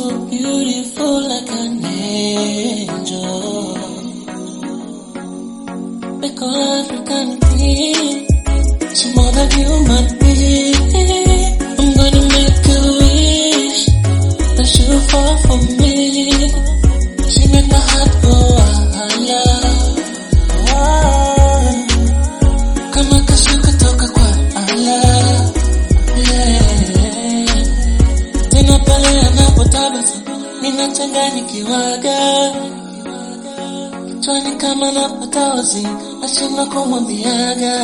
so beautiful like an angel. Make all African queen. She's more than human being. I'm gonna make a wish that she will fall for me. She make my heart go ala. Ah, Kama kasha kutoka kwa Allah. Yeah. Tena pale anapotabasamu ninachanganyikiwaga kichwani kama napata wazi nashindwa kumwambiaga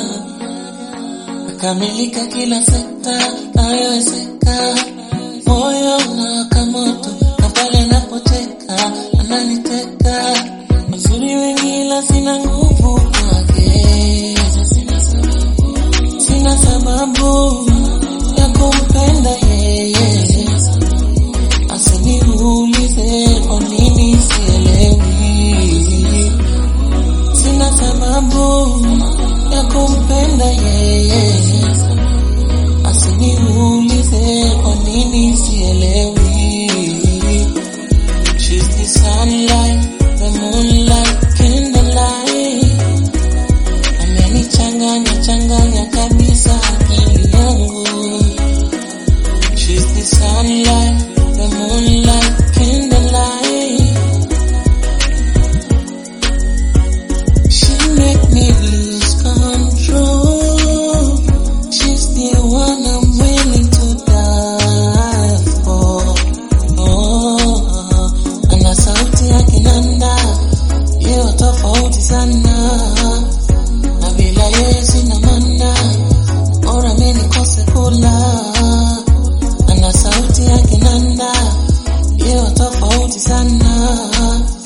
nakamilika kila sekta nayowezeka moyo unawaka moto na pale anapoteka ananiteka mazuri wengi ila sina nguvu kwake sina sababu ya kumpenda yeye asiniulize kwa nini sielewi sina sababu ya kumpenda yeye asiniulize kwa nini sielewi She's the sunlight, the moonlight, candlelight amenichanganya changanya kabisa akili yangu She's the sunlight, the moonlight, candlelight. She make me lose control. She's the one I'm willing to die for. Oh, ana sauti ya kinanda, yeo tofauti sana, na bila yeye sina maana, bora mimi nikose kula ana sauti ya kinanda, yeo tofauti sana,